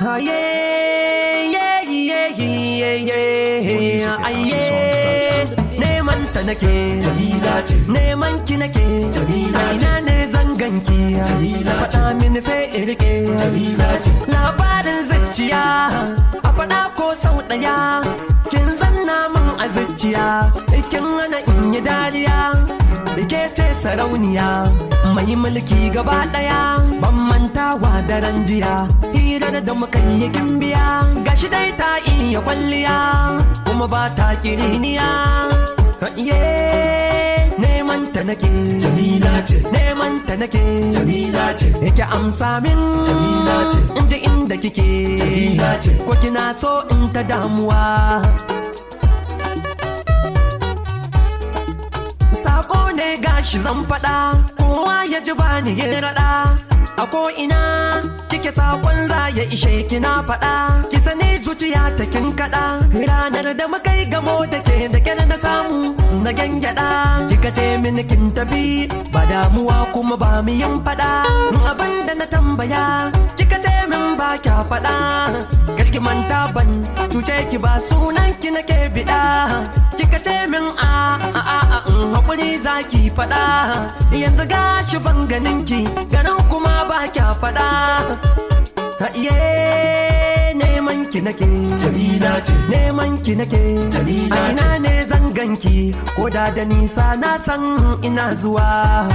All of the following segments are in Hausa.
Aye, yeah, yeah, yeah, yeah, aye. Neman ta nake, Jamila ce neman ki nake, Jamila ce. ina ne zanganki, Jamila ce. faɗa mini sai in rike. Jamila ce Labarin zuciya, a faɗa ko sau ɗaya, kin zanna min a zuciya, kin hana in yi dariya. Ke ce sarauniya, mai mulki gaba ɗaya, ban mantawa daren jiya, hirar da muka yi gimbiya, gashi dai ta iya kwalliya, kuma ba ta kiriniya. Iye, neman ta nake, Jamila ce neman ta nake. Jamila ce Yake amsa min Jamila ce. in ji inda kike Jamila ce. ko kina so in ta damuwa Sako ne gashi zan faɗa kowa ya ji bani ya raɗa a ko ina kike sakon za ya ishe kina faɗa ki sani zuciya ta kin kaɗa ranar da muka yi gamo da ke da kyar na samu na gyangyaɗa kika ce mini kin tafi ba damuwa kuma ba mu yin faɗa abin da na tambaya kika ce min ba kya faɗa garki manta ban cuce ki ba sunan ki nake biɗa kika ce min a a a a in hakuri zaki faɗa yanzu gashi ban ganin ki ganin kuma ba kya faɗa Ha, iye neman ki nake Jamila ce neman ki nake Jamila a ina ne zan ganki ko da da nisa na san ina zuwa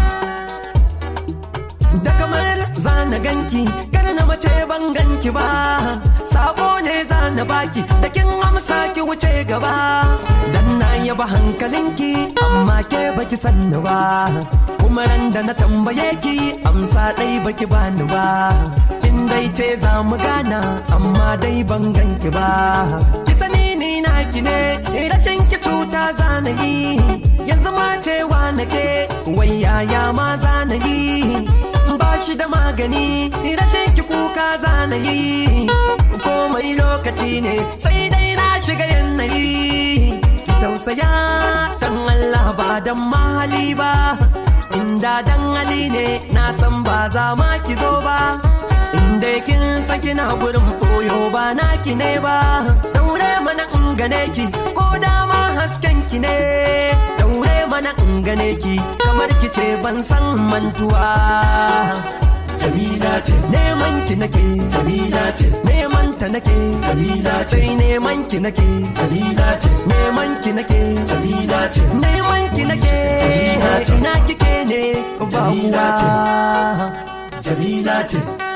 da kamar zana ganki kar na mace ban ganki ba sabo ne zana baki da kin amsa ki wuce gaba dan na yaba hankalinki amma ke baki sanni ba kuma ran da na tambaye ki amsa dai baki bani ba kin dai ce za mu gana amma dai ban ganki ba ki sani ni naki ne rashin ki cuta zana yi yanzu ma cewa nake wai yaya ma zana yi ba shi da magani rashin ki kuka zana yi komai lokaci ne sai dai na shiga yanayi ki tausaya dan Allah ba dan mahali ba inda dan hali ne na san ba za ma ki zo ba inda kin san kina gurin koyo ba naki ne ba daure mana in gane ki ko dama hasken ki ne daure mana in gane ki kamar ki ce ban san mantuwa Jamila ce neman ki nake Jamila ce neman ta nake Jamila ce sai neman ki nake Jamila ce neman ki nake Jamila ce neman ki nake Jamila ce. ina kike ne ba Jamila ce. uwa Jamila ce